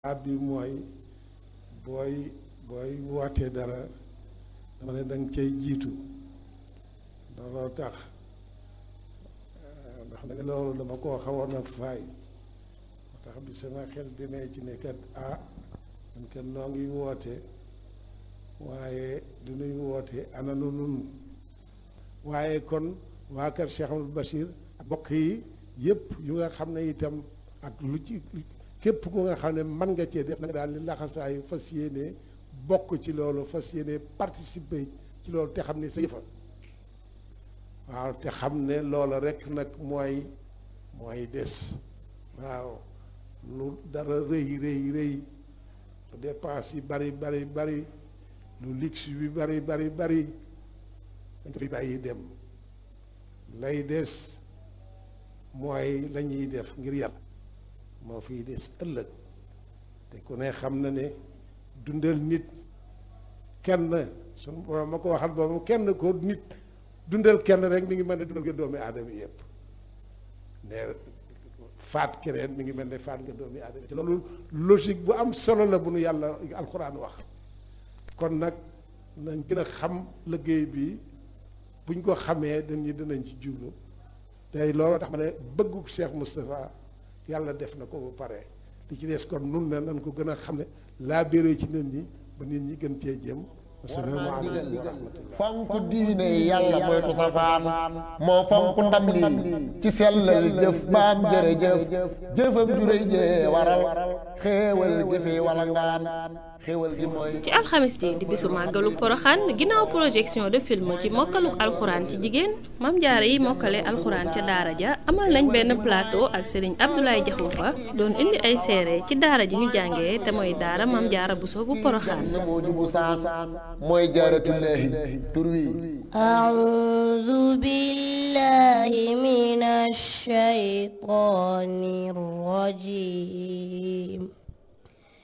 baat bi mooy booy booy wootee dara dama ne danga cay jiitu looloo tax ndax nag loolu dama koo xawoon a faay moo tax bi sama xel demee ci ne kat ah man kat noo ngi woote waaye du nuy woote ana nu nun waaye kon waa kër Cheikh Amadou Bachir ak bokk yi yëpp yu nga xam ne itam ak lu ci képp ku nga xam ne mën nga cee def nag daal li laxasaayu fas yéene bokk ci loolu fas yéene participer ci loolu te xam ne sa yëfa waaw te xam ne loola rek nag mooy mooy des waaw lu dara rëy rëy rëy lu dépense yi bari bari bari lu luxe bi bari bari bari dañ ko fi bàyyi dem lay des mooy la ñuy def ngir yàlla moo fiy des ëllëg te ku ne xam na ne dundal nit kenn suñu borom ma ko waxal boobu kenn ko nit dundal kenn rek mi ngi mel ne dundal nga doomi aadama yëpp ne faat keneen mi ngi mel ne faat nga doomi aadama te loolu logique bu am solo la bu nu yàlla alxuraan wax kon nag nañ gën a xam liggéey bi buñ ko xamee dañu dinañ ci jublu tey loolu tax ma ne bëggu Cheikh Moustapha yàlla def na ko ba pare li ci des kon nun ne nañ ko gën a xam ne laa béré ci nit ñi ba nit ñi gën cee jëm asalaamaaleykum wa rahmatullah fonk diine yàlla moytu safaan moo fonk ndam lii ci sellal jëf baam jërëjëf jëfam juréy jee waral xéewal gi fi wala ngaan xéewal gi mooy ci alxamis ji di bisu màggalu poroxaan ginnaaw projection de film ci mokkaluk alxuraan ci jigéen mam jaare yi mokkale alxuraan ca daara ja amal nañ benn plateau ak sëriñ Abdoulaye Jaxumpa doon indi ay seere ci daara ji ñu jàngee te mooy daara mam jaara bu soo bu poroxaan na moo jubu saan mooy jaaratullaahi tur wi أعوذ بالله من الشيطان الرجيم